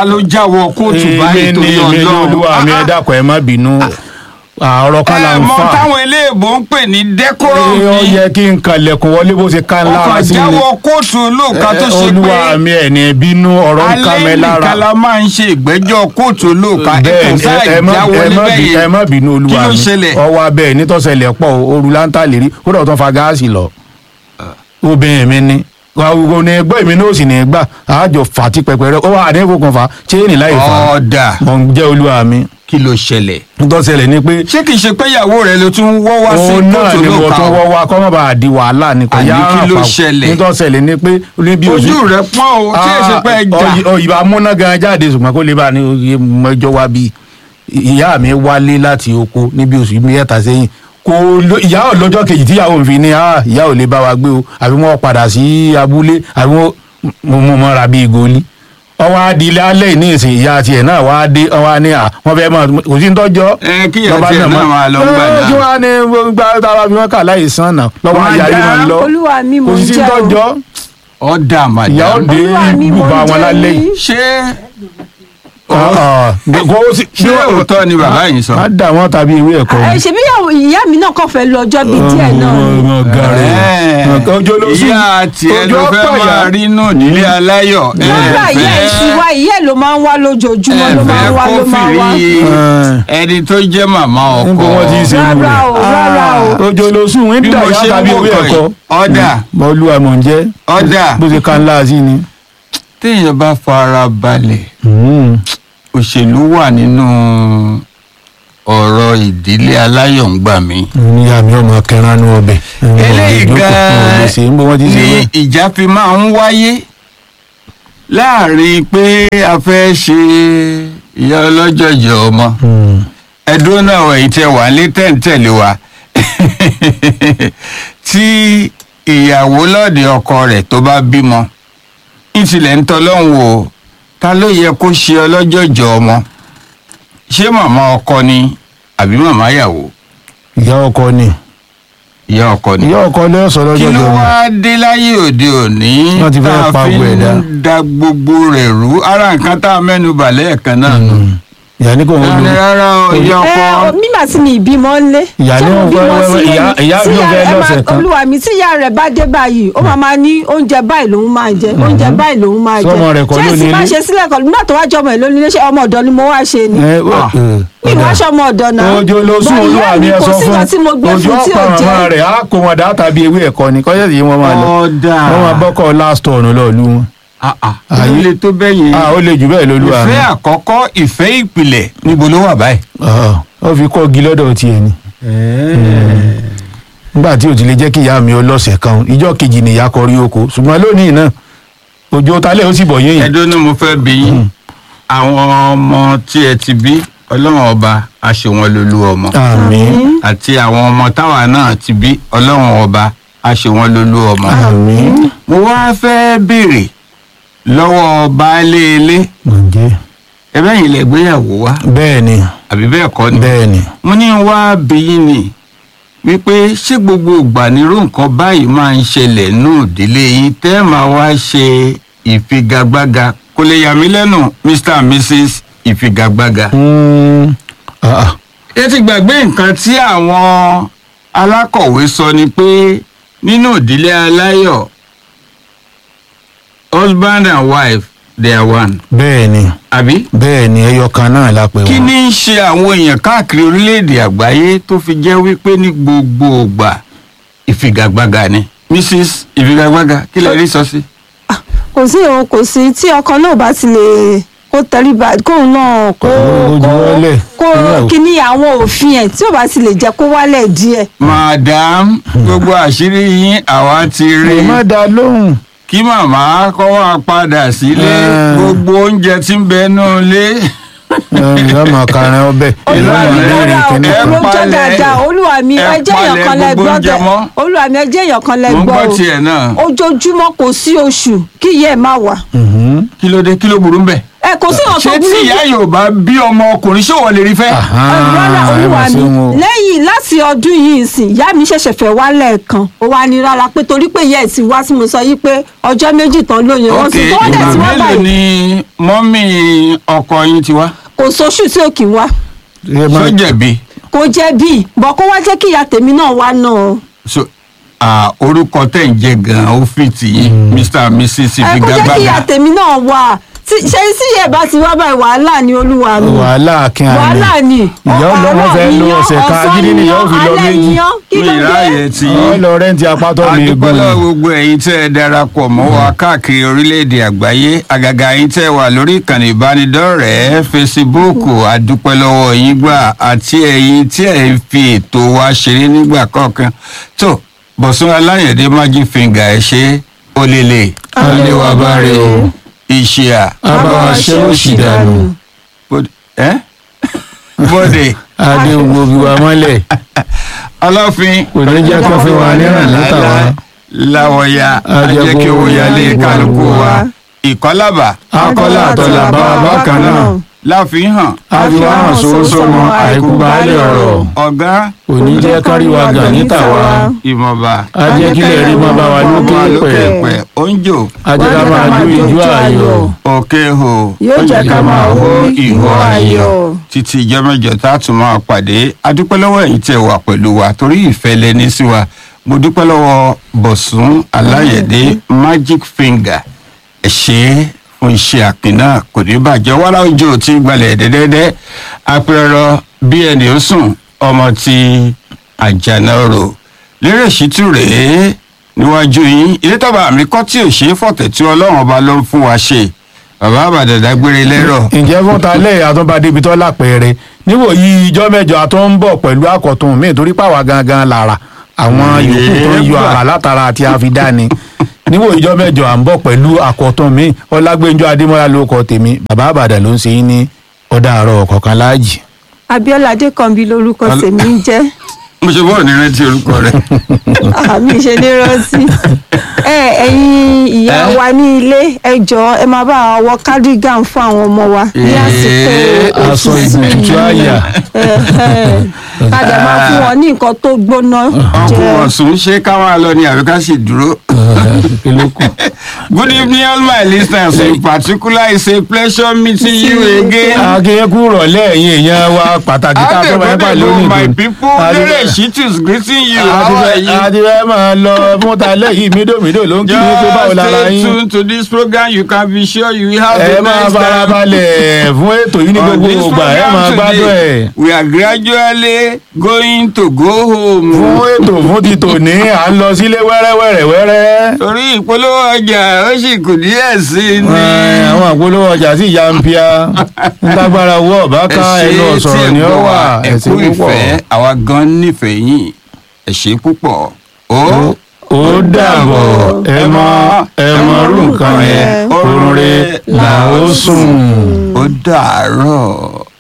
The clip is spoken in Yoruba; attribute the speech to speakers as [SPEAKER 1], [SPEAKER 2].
[SPEAKER 1] ta ló jáwọ́ kóòtù báyìí
[SPEAKER 2] èmi
[SPEAKER 1] tó
[SPEAKER 2] ni
[SPEAKER 1] yọ
[SPEAKER 2] èmi ni olúwa mi ẹ
[SPEAKER 1] lọ́rùn.
[SPEAKER 2] dákun ẹ má bínú ọ̀rọ̀ kan là
[SPEAKER 1] ẹ
[SPEAKER 2] ń
[SPEAKER 1] mọ
[SPEAKER 2] fà
[SPEAKER 1] táwọn eléèbó ń pè ní decorum
[SPEAKER 2] ó
[SPEAKER 1] ni
[SPEAKER 2] yẹ kí n kalẹ̀kùn wọlé bó ṣe ká ń
[SPEAKER 1] ọkọ̀
[SPEAKER 2] lára sí ni
[SPEAKER 1] jáwọ́ kóòtù olóòka tó ṣe
[SPEAKER 2] olúwa
[SPEAKER 1] pé
[SPEAKER 2] mi ẹ̀ ní bínú ọ̀rọ̀ ń ká mi
[SPEAKER 1] alẹ́
[SPEAKER 2] lára
[SPEAKER 1] nìkan la máa ń ṣe ìgbẹ́jọ́ kóòtù olóòka
[SPEAKER 2] bẹ́ẹ̀
[SPEAKER 1] ẹ̀kọ́
[SPEAKER 2] ni,
[SPEAKER 1] sáà
[SPEAKER 2] ẹ má-
[SPEAKER 1] jáwọ́
[SPEAKER 2] ẹ má
[SPEAKER 1] níbẹ̀
[SPEAKER 2] bí- ẹ
[SPEAKER 1] yẹn
[SPEAKER 2] má bínú
[SPEAKER 1] kí
[SPEAKER 2] olúwa
[SPEAKER 1] ló
[SPEAKER 2] mi
[SPEAKER 1] ṣẹlẹ̀
[SPEAKER 2] ọwọ́ abẹ́ nítòsẹ̀lẹ̀ pọ̀ òru láńtà lérí ó dọ̀ tó fa gáàsì lọ obìnrin mi ni gbogbo ní gbọ́ èmi náà sì ní gbà àjọ fàtí pẹpẹrẹ ó wà ní ìfowópamọ́ fa chéènì láì fa
[SPEAKER 1] ọ̀dà
[SPEAKER 2] mọ̀ ń jẹ́ olúwa mi
[SPEAKER 1] kí ló ṣẹlẹ̀
[SPEAKER 2] nítòsẹ̀lẹ̀ ni pé
[SPEAKER 1] ṣé kìí ṣe pé ìyàwó rẹ ló tún wọ́ wá sí
[SPEAKER 2] òun náà
[SPEAKER 1] kóòtù
[SPEAKER 2] ni mo
[SPEAKER 1] olóòka
[SPEAKER 2] tún wọ́ wá kọ́ mọ́ bá a di wàhálà ni kò
[SPEAKER 1] Àní
[SPEAKER 2] yá
[SPEAKER 1] kí ló
[SPEAKER 2] àpapọ̀.
[SPEAKER 1] ṣẹlẹ̀?
[SPEAKER 2] nítòsẹ̀lẹ̀ ni pé ní bí
[SPEAKER 1] ojú rẹ pọ́n o ṣé èsì pé ẹ jà
[SPEAKER 2] òyìnbá múná gan jáde ṣùgbọ́n kó lè bá a ní oye mọ́jọ́ wá bí ìyá mi wálé láti oko níbi oṣù mẹ́ta sẹ́yìn kò lo ìyá ò lọ́jọ́ kejì tíyàwó mi fi ní "Ah, ìyá ò lè bá wa gbé o àbí wọ́n padà sí abúlé àbí wọ́n mo mo mọ́ra bíi goli ọwọ́ adìlẹ alẹ́ ní ìsìn ìyá tiẹ̀ náà wá dé ọwọ́ á ní à wọ́n fẹ́ mọ̀ kò sí ń tọ́jọ́
[SPEAKER 1] ẹ kí ìyá tiẹ̀ náà máa lọ gbà
[SPEAKER 2] Ẹ, kí
[SPEAKER 1] náà
[SPEAKER 2] wọ́n á ní gba táwa fi wọ́n kà láì sàn náà lọ́wọ́ ayáyé máa ń lọ
[SPEAKER 3] olúwa mi
[SPEAKER 2] kò
[SPEAKER 3] mo
[SPEAKER 2] sí sí ń
[SPEAKER 3] jẹ́ o
[SPEAKER 2] tọ́jọ́
[SPEAKER 1] ọ̀dà
[SPEAKER 2] ìyá ò
[SPEAKER 1] màdàm
[SPEAKER 2] dé
[SPEAKER 3] Olúwa mi, mo
[SPEAKER 2] ibùba wọn
[SPEAKER 3] jẹ́
[SPEAKER 2] lálẹ́ yìí
[SPEAKER 3] yín.
[SPEAKER 1] ṣé
[SPEAKER 2] kò sí
[SPEAKER 1] ṣé òótọ́ ni bàbá yìí sọ.
[SPEAKER 2] má dà wọ́n tàbí ìwé ẹ̀kọ́
[SPEAKER 3] ẹ ṣe bí ìyàwó- ìyá mi náà kàn fẹ́ lọ ọjọ́ bíi díẹ̀ náà ni.
[SPEAKER 2] gàrẹ́ ojú ló sùn
[SPEAKER 1] ìyá tiẹ̀
[SPEAKER 2] ojú
[SPEAKER 1] ló fẹ́
[SPEAKER 2] ọ̀pọ̀
[SPEAKER 1] máa
[SPEAKER 2] ìyá.
[SPEAKER 1] rí nù nílé aláyọ̀ ẹ
[SPEAKER 3] rárá ìyá ẹ̀ sì wá ìyá ẹ̀ ló máa ń wá lójoojúmọ́ ló máa ń wá ló máa ń wá.
[SPEAKER 1] ẹni tó jẹ́ màmá ọkọ
[SPEAKER 2] níbo wọ́n ti ń ṣe irú
[SPEAKER 3] rárá o rárá o.
[SPEAKER 2] rẹ̀ ojú ló sùn ń
[SPEAKER 1] bí
[SPEAKER 2] dà
[SPEAKER 1] mo
[SPEAKER 2] yá
[SPEAKER 1] ṣe
[SPEAKER 2] tàbí
[SPEAKER 1] ń wò
[SPEAKER 2] ìwé
[SPEAKER 1] kàn
[SPEAKER 2] ẹ̀kọ́
[SPEAKER 1] yìí ọ̀dà
[SPEAKER 2] mọ olúwa mọ̀ ń jẹ́
[SPEAKER 1] ọ̀dà
[SPEAKER 2] bó ṣe ká ńlá sí ni.
[SPEAKER 1] téèyàn bá fara balẹ̀ òṣèlú wà nínú ọ̀rọ̀ ìdílé aláyọ̀ ń gbà mí.
[SPEAKER 2] níyà mi ọmọ kẹran ní ọbẹ̀
[SPEAKER 1] eléyìí gan-an
[SPEAKER 2] níbo wọ́n ti ṣe
[SPEAKER 1] ni
[SPEAKER 2] wẹ́
[SPEAKER 1] ìjà fi máa ń wáyé láàrin pé a fẹ́ ṣe ìyá ọlọ́jọ̀jọ̀ ọmọ ẹ̀dùn náà wẹ̀ ìtẹ̀ wà lé tẹ̀ǹtẹ̀lé wa tí ìyàwó lọ́ọ̀dẹ̀ ọkọ rẹ̀ tó bá bímọ ìtìlẹ̀ ń tọ́lọ́hún o ta ló yẹ kó ṣe ọlọ́jọ̀jọ̀ ọmọ ṣé màmá ọkọ ni àbí màmá ìyàwó
[SPEAKER 2] ìyá ọkọ ni
[SPEAKER 1] ìyá ọkọ ni
[SPEAKER 2] ìyá ọkọ ló sọ
[SPEAKER 1] kí
[SPEAKER 2] lọ́jọ́
[SPEAKER 1] ló
[SPEAKER 2] jọ
[SPEAKER 1] wá dé láyé òde òní
[SPEAKER 2] Wọ́n ti fẹ́
[SPEAKER 1] tá a
[SPEAKER 2] pa
[SPEAKER 1] fi
[SPEAKER 2] gbogbo ẹ̀ dá.
[SPEAKER 1] ń da gbogbo rẹ̀ rú ara nǹkan tá a mẹ́nu bà lẹ́ẹ̀kan náà nù.
[SPEAKER 2] ìyá ní kò ń
[SPEAKER 1] Rárá,
[SPEAKER 2] lo
[SPEAKER 1] rárá o ìyá
[SPEAKER 3] ẹ
[SPEAKER 1] ọkọ
[SPEAKER 3] ọ, mímà tí mi ìbímọ ńlé.
[SPEAKER 2] Ìyá
[SPEAKER 3] tí
[SPEAKER 2] ní
[SPEAKER 3] mo
[SPEAKER 2] wọn
[SPEAKER 3] bímọ
[SPEAKER 2] fẹ́-
[SPEAKER 3] sílé
[SPEAKER 2] ìyá-
[SPEAKER 3] ni.
[SPEAKER 2] ìyá
[SPEAKER 3] Tí
[SPEAKER 2] mi ò fẹ́
[SPEAKER 3] ẹ máa-
[SPEAKER 2] lọ́sẹ̀ kan.
[SPEAKER 3] olúwa mi tí ìyá rẹ̀ bá dé báyìí ó máa máa ní oúnjẹ báyìí lòun máa jẹ oúnjẹ báyìí lòun máa jẹ.
[SPEAKER 2] Sọ́mọ rẹ̀ kọ́
[SPEAKER 3] ṣé
[SPEAKER 2] ló
[SPEAKER 3] èsì
[SPEAKER 2] ní
[SPEAKER 3] bá
[SPEAKER 2] ilé?
[SPEAKER 3] ṣe sílẹ̀ kan nígbà tó wá jọmọ ẹ̀ lónìí ṣe ọmọ ọ̀dọ́ ni mo wá ṣe ni.
[SPEAKER 2] ẹ ó-
[SPEAKER 1] Ah.
[SPEAKER 3] mi ìwà aṣọ ọmọ ọ̀dọ́ náà.
[SPEAKER 2] ojú ló sún
[SPEAKER 3] Bọ̀
[SPEAKER 2] olúwa
[SPEAKER 3] ìyá
[SPEAKER 2] mi ẹ
[SPEAKER 3] kò
[SPEAKER 2] sọ
[SPEAKER 3] sí
[SPEAKER 2] fún
[SPEAKER 3] nǹkan tí mo gbé
[SPEAKER 2] ojú
[SPEAKER 3] fún tí
[SPEAKER 2] ọ̀pọ̀
[SPEAKER 3] ò
[SPEAKER 2] àwọn
[SPEAKER 3] jẹ́.
[SPEAKER 2] rẹ̀ á kó wọn dá tàbí ewé ẹ̀kọ́ ni kọ́yẹ́ sì wọ́n máa lọ
[SPEAKER 1] ọ̀dà
[SPEAKER 2] wọ́n máa bọ́kọ̀ last turn lọ́ọ̀lù wọn.
[SPEAKER 1] ayé
[SPEAKER 2] Ayé-
[SPEAKER 1] lè tó bẹ́yìn
[SPEAKER 2] a ó lè jù bẹ́ẹ̀ lólúwa mi
[SPEAKER 1] ìfẹ́ àkọ́kọ́ ìfẹ́ ìpìlẹ̀ níbo ló wà báyìí.
[SPEAKER 2] Ah, ó fi kọ́ gi lọ́dọ̀ tiẹ̀ ni nígbà tí ò ti lè jẹ́ kí ìyá mi ó lọ́sẹ̀ kan ìjọ́ kejì ni ìyá kọrí oko ṣùgbọ́n lónìí náà òjò talẹ̀ ó sì bọ̀ yéèyàn
[SPEAKER 1] ẹjọ́ ni mo fẹ́ bí yín àwọn ọmọ tí ẹ ti bí ọlọ́run ọba á ṣe wọn lólú ọmọ
[SPEAKER 2] àmín
[SPEAKER 1] àti àwọn ọmọ táwa náà ti bí ọlọ́run ọba á ṣe wọn lólú ọmọ.
[SPEAKER 2] àmín
[SPEAKER 1] mo wá fẹ́ béèrè lọ́wọ́ baálé ilé
[SPEAKER 2] ǹjẹ́
[SPEAKER 1] ẹbẹ́ yìí lẹ gbéyàwó wá
[SPEAKER 2] bẹ́ẹ̀ ni
[SPEAKER 1] àbí bẹ́ẹ̀ kọ́ ni.
[SPEAKER 2] bẹ́ẹ̀ ni
[SPEAKER 1] mo ní wá bí yín ni wípé ṣé gbogbo ìgbà nírú nǹkan báyìí máa ń ṣẹlẹ̀ nù ìdílé yín tẹ́ ẹ̀ máa wá ṣe ìfigagbága kò lè yà mí lẹ́nu mr and mrs ìfigagbága.
[SPEAKER 2] Mm, ah, ah.
[SPEAKER 1] ẹ ti gbàgbé nǹkan tí àwọn alákọ̀wé sọ ni pé nínú ìdílé aláyọ̀ husband and wife they are one
[SPEAKER 2] bẹ́ẹ̀ ni
[SPEAKER 1] àbí.
[SPEAKER 2] bẹ́ẹ̀ ni ẹyọ kan náà la pè
[SPEAKER 1] kí
[SPEAKER 2] wọ́n.
[SPEAKER 1] ni ń ṣe àwọn èèyàn káàkiri orílẹ̀-èdè àgbáyé tó fi jẹ́ wípé ní gbogbo ògbà ìfigagbága ni mrs ìfigagbága kí lè rí sọ sí.
[SPEAKER 3] kò sí òun kò sí tí ọkọ náà bá ti lè kó tẹríba kóun náà kó
[SPEAKER 2] Kó
[SPEAKER 3] kó
[SPEAKER 2] juwọ́lẹ̀.
[SPEAKER 3] kó
[SPEAKER 2] Ìyàwó.
[SPEAKER 3] kíní àwọn òfin ẹ̀ tí ò bá ti lè jẹ́ kó wálẹ̀ díẹ̀.
[SPEAKER 1] madam gbogbo àṣírí yín àwa ti rí
[SPEAKER 2] ẹ má dá lóhùn.
[SPEAKER 1] kí màmá kọ́ wá padà sílé
[SPEAKER 2] Ah.
[SPEAKER 1] gbogbo oúnjẹ tí ń bẹ nù lé.
[SPEAKER 2] ìyá máa kàrin ọbẹ̀ ìlú
[SPEAKER 1] Olúwa
[SPEAKER 2] máa
[SPEAKER 1] mi,
[SPEAKER 2] béèrè
[SPEAKER 3] rárá o,
[SPEAKER 2] kíní
[SPEAKER 1] ẹ
[SPEAKER 2] kan.
[SPEAKER 3] ló jẹ́
[SPEAKER 1] palẹ̀-
[SPEAKER 3] dáadáa olúwa mi
[SPEAKER 1] ẹ
[SPEAKER 3] ẹ jẹ́ èèyàn
[SPEAKER 1] palẹ̀
[SPEAKER 3] kan lẹ
[SPEAKER 1] gbogbo
[SPEAKER 3] gbọ́
[SPEAKER 1] oúnjẹ
[SPEAKER 3] bẹ́ẹ̀
[SPEAKER 1] mọ́.
[SPEAKER 3] olúwa mi ẹ jẹ́ èèyàn kan lẹ
[SPEAKER 1] mo ń
[SPEAKER 3] gbọ́
[SPEAKER 1] gbọ́
[SPEAKER 3] o
[SPEAKER 1] tiẹ̀ náà
[SPEAKER 3] ojoojúmọ́ kò sí oṣù kí ìyá ẹ̀ má wà.
[SPEAKER 2] Mhm.
[SPEAKER 1] kí ló dé kí ló burú ń bẹ̀.
[SPEAKER 3] ẹ kò sí
[SPEAKER 1] ṣé
[SPEAKER 3] ọ̀tọ̀
[SPEAKER 1] tí
[SPEAKER 3] burúkú
[SPEAKER 1] ìyá yorùbá bí ọmọ ọkùnrin ṣé wọ́n lè rí fẹ́.
[SPEAKER 3] rárá
[SPEAKER 2] Ah, ẹ
[SPEAKER 3] olúwa
[SPEAKER 2] mà
[SPEAKER 3] mi
[SPEAKER 2] ṣeun o.
[SPEAKER 3] lẹ́yìn láti ọdún yìí sìn ìyá mi ṣẹ̀ṣẹ̀ fẹ́ wá lẹ́ẹ̀kan ó wá ní rárá pé torí pé ìyá ẹ̀ ti wá sí mo sọ yí pé ọjọ́ méjì tán lóyún wọn sì tó wọ́n dẹ̀
[SPEAKER 1] ìgbà
[SPEAKER 3] ti wá
[SPEAKER 1] mélòó
[SPEAKER 3] báyìí
[SPEAKER 1] ni mọ́mì ọkọ yín ti wá
[SPEAKER 3] kò sóṣù tí ò kì í wá
[SPEAKER 2] Ẹ máa-
[SPEAKER 1] ṣó jẹ̀bi
[SPEAKER 3] kò jẹ́ bíi bọ̀ kó wá jẹ́ kí ìyá tèmi náà wá náà
[SPEAKER 1] so ah, orúkọ tẹ̀ ń jẹ́ gan-an ó fi tì yín mr and mrs
[SPEAKER 3] ẹ kó jẹ́ kí ìyá
[SPEAKER 1] figagbága
[SPEAKER 3] tèmi náà wá Tí- ṣé sí ẹ̀ bá ti wá báyìí wàhálà ni olúwa mi
[SPEAKER 2] wàhálà kí a
[SPEAKER 3] wàhálà ni
[SPEAKER 2] ìyá ọlọ́wọ́ fẹ́ lo ọ̀sẹ̀ kan agídí ni ìyá ò fi lọ méjì
[SPEAKER 3] kí
[SPEAKER 1] mi
[SPEAKER 3] ló
[SPEAKER 1] ìráyè
[SPEAKER 3] dé
[SPEAKER 1] tí
[SPEAKER 2] ọ lọ rẹ́ǹtì apátọ́ mi
[SPEAKER 1] adúpẹ́
[SPEAKER 2] gùn
[SPEAKER 1] lọ́wọ́ gbogbo ẹ̀yin tẹ́ ẹ darapọ̀ mọ́ wa káàkiri orílẹ̀-èdè àgbáyé àgàgà ẹ̀yin tẹ́ ẹ wà lórí ìkànnì ìbánidọ́rẹ̀ẹ́ fesibúùkù adúpẹ́ lọ́wọ́ yín gbà àti ẹ̀yin tí ẹ̀ ń fi ètò wa ṣeré nígbà kọ̀ọ̀kan tó bọ̀sùn aláyẹ̀dẹ́ magic finger ẹ̀ ṣe ó lélẹ̀
[SPEAKER 2] Alẹ́ wa bá rè o.
[SPEAKER 1] ìṣìà
[SPEAKER 2] abáwa ṣe ó sì dànù
[SPEAKER 1] ẹ́ bọ́dẹ̀
[SPEAKER 2] adé gbogbo bí wa mọ́lẹ̀
[SPEAKER 1] ọlọ́fin
[SPEAKER 2] kò ní jẹ́ kó fi wà níràn látàwa
[SPEAKER 1] láwọ̀ya ajẹ́ kí owó yálé kálukú wa ìkọ́lábà
[SPEAKER 2] akọ́lá àtọ́là bá wa bákan náà
[SPEAKER 1] láfihàn
[SPEAKER 2] àfihàn sòwòsòmọ àìkú baálé ọ̀rọ̀
[SPEAKER 1] ọ̀gá
[SPEAKER 2] kò ní jẹ́ kárí wa gà níta wa
[SPEAKER 1] ìmọ̀ba
[SPEAKER 2] ajẹ́ kílẹ̀ rí mọ́ bá wa lókè pẹ̀
[SPEAKER 1] pẹ̀ oúnjò
[SPEAKER 2] ajẹ́ ká máa jó ìjó ayọ̀
[SPEAKER 1] òkè hò
[SPEAKER 3] yóò jẹ́ ká máa hó ìhó ayọ̀
[SPEAKER 1] títí ìjọ mẹ́jọ tá a tún máa pàdé adúpẹ́ lọ́wọ́ ẹ̀yin tẹ́ wà pẹ̀lú wa torí ìfẹ́ lẹni sí wa mo dúpẹ́ lọ́wọ́ bọ̀sùn aláyẹ̀dé magic finger ẹ ṣé fún iṣẹ́ àpín náà kò ní bàjẹ́ wàrà òjò tí gbalẹ̀ dẹ́dẹ́dẹ́ apẹ̀rọ bí ẹni ó sùn ọmọ ti àjànàrò lérè ṣítù rèé níwájú yín ilé tọ́ba àmì kọ́ tí ò ṣe é fọ̀tẹ̀ tí ọlọ́run ọba ló ń fún wa ṣe bàbá àbàdàn dágbére lẹ́rọ̀
[SPEAKER 2] ǹjẹ́ fún ta lẹ́yìn àtúnbadé ibi tó lápẹẹrẹ níwò yí ijọ́ mẹ́jọ àtún ń bọ̀ pẹ̀lú àkọ́tún mi torí pàwọ́ gangan lára àwọn yòókù tó ń yọ àrà látara àti àfidáni níwò ijọ́ mẹ́jọ à ń bọ̀ pẹ̀lú àkọ́tún mi ọlágbẹ́njọ́ adémọ́lá ló kọ tèmi bàbá àbàdàn ló ń ṣe yín ní ọ̀dà àárọ̀ kọ̀ọ̀kan láàjì.
[SPEAKER 3] abiola adékànbí lorúkọ
[SPEAKER 1] Ọl-
[SPEAKER 3] tèmi ń jẹ́
[SPEAKER 1] mo ṣe bọ́ọ̀ ní rántí orúkọ rẹ̀
[SPEAKER 3] àmì ṣe ní rántí ẹ ẹ̀yin ìyá
[SPEAKER 1] Eh?
[SPEAKER 3] wa ní ilé ẹ jọ̀ọ́ ẹ máa bá wa wọ cardigan fún àwọn ọmọ wa ní
[SPEAKER 1] Eh,
[SPEAKER 3] àsìkò
[SPEAKER 2] aṣọ
[SPEAKER 3] òtútù
[SPEAKER 2] ìbùkún àyà
[SPEAKER 3] kàdà máa fún wọn ní nǹkan tó gbóná
[SPEAKER 1] ọkùnrin
[SPEAKER 3] jẹ
[SPEAKER 1] ọ̀sùn ṣé ká máa lọ ní àbí ká sì dúró.
[SPEAKER 2] kílókù.
[SPEAKER 1] good evening all my listeners in particular it's a pleasure meeting you again.
[SPEAKER 2] akínyẹ́kù rọ̀lẹ́ ẹ̀yin èèyàn wa pàtàkì tá a tó máa ń pà lónìí
[SPEAKER 1] my
[SPEAKER 2] dùn.
[SPEAKER 1] people
[SPEAKER 2] Adé-
[SPEAKER 1] lérè shitus greeting you how are you.
[SPEAKER 2] adìrẹ́ máa lọ fún ta lẹ́yìn mídòmídò ló ń kí ní pé báwo
[SPEAKER 1] just
[SPEAKER 2] lára
[SPEAKER 1] stay
[SPEAKER 2] yín.
[SPEAKER 1] tuned to this program you can be sure you will have
[SPEAKER 2] ẹ
[SPEAKER 1] the
[SPEAKER 2] máa
[SPEAKER 1] next time.
[SPEAKER 2] farabalẹ̀ fún ètò yìí ní
[SPEAKER 1] On
[SPEAKER 2] gbogbo
[SPEAKER 1] this
[SPEAKER 2] ìgbà ẹ
[SPEAKER 1] program
[SPEAKER 2] máa gbádùn
[SPEAKER 1] today,
[SPEAKER 2] ẹ̀.
[SPEAKER 1] we are gradually going to go home.
[SPEAKER 2] fún ètò fún ti tòní à ń lọ sílé wẹ́rẹ́wẹ́rẹ́ wẹ́rẹ́.
[SPEAKER 1] torí ìpolówó ọjà ó sì kù díẹ̀ sí i ní.
[SPEAKER 2] Ẹ, àwọn àpolówó ọjà sí ìyá ń pia ńlágbára owó ọ̀bá ká ẹnu ọ̀sọ̀rọ̀ ni ó wà
[SPEAKER 1] ẹ kú
[SPEAKER 2] ẹ̀sìn púpọ̀.
[SPEAKER 1] ìfẹ́ àwa gan nífẹ̀ẹ́ yín ẹ ṣé púpọ̀ ó
[SPEAKER 2] ó dàbọ̀ ẹ mọ ẹ mọ rú nǹkan yẹn oorun rẹ̀ là ó sùn.
[SPEAKER 1] ó dàárọ̀.